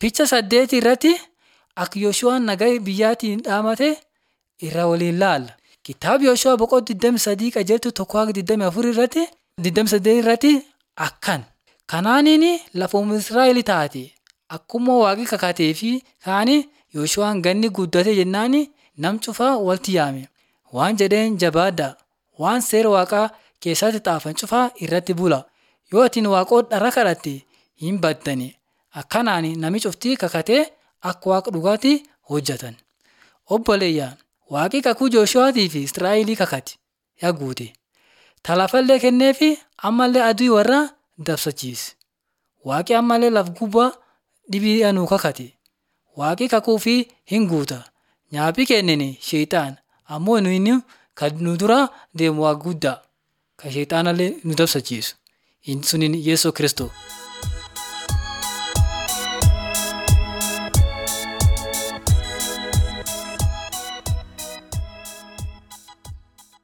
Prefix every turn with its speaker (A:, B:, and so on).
A: Picha saddeeti irratti akka Yooshu'aan nagaa biyyaatiin dhaamate irra waliin laalla. Kitaaba Yooshu'aa boqonnaa 23 qajeeltuu tokko hanga 24 irratti 28 irratti akkan. Kanaaniin lafoom Israa'el taate akkuma waaqi kakatee fi kaani Yooshu'aan ganni guddate jennaan nam cufaa walitti yaame. Waan jedheen jabaadhaa waan seera waaqaa keessatti xaafan cufaa irratti bula. Yoo atiin waaqota dhara kadhatte hin baddani. Akkanaan nami cuftii kakatee akka waaqa dhugaatti hojjetan. Obboleeyyaa waaqi kakuu Jooshuwaatii fi Israa'elii kakate yaa guute. Talafallee kenneefi ammallee aduu warra dabsachiise. Waaqi ammallee laf gubbaa dhibii nuu kakate. Waaqi kakuu fi hin guuta. Nyaaphi kennine sheexaan ammoo inni kan nu dura deemu waa guddaa kan sheexaanallee nu dabsachiisu. Suniin Yesuus Kiristoos.